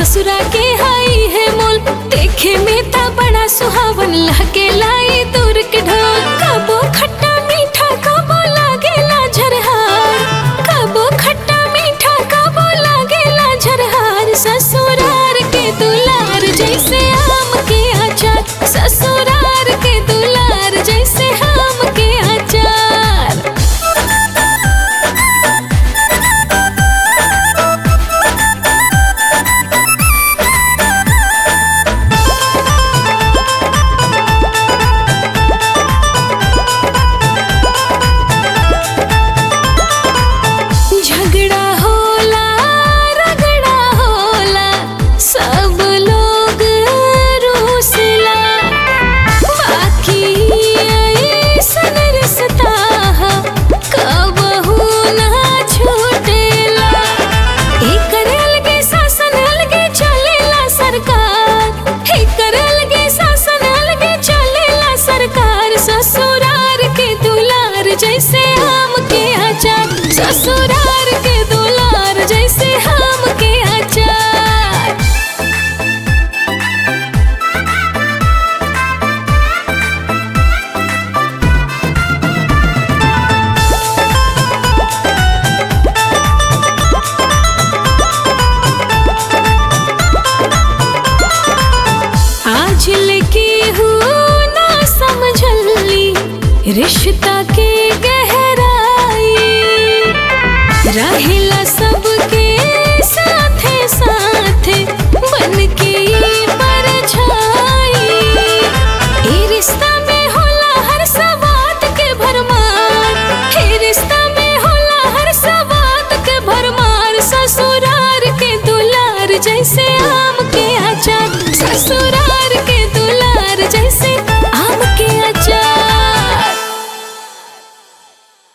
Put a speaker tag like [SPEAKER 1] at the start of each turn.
[SPEAKER 1] ससुरा के हाई है मोल देखे में ता बड़ा सुहावन लगे लाई दूर के ढोल कबो खट्टा मीठा कबो लागेला झरहार कबो खट्टा मीठा कबो लागेला झरहार ससुरार के दुलार जैसे आम के अचार ससुरार के दुलार जैसे आम के अचार झगड़ा होला रगड़ा होला सब लोग रूसला बाकी ऐसन रिश्ता हा कबहू ना छूटेला एकर अलगे शासन अलगे चलेला सरकार एकर अलगे शासन अलगे चलेला सरकार ससुरार के दुलार जैसे आम के अचार ससुरार के दुलार जैसे आम के अचार आज लेके हूँ ना समझली रिश्ता के गहराई रहेला सबके साथे साथे बन के ई परछाई ई रिश्ता में होला हर सवात के भरमार ई रिश्ता में होला हर सवात के भरमार ससुरार के दुलार जैसे आम के अचार ससुरार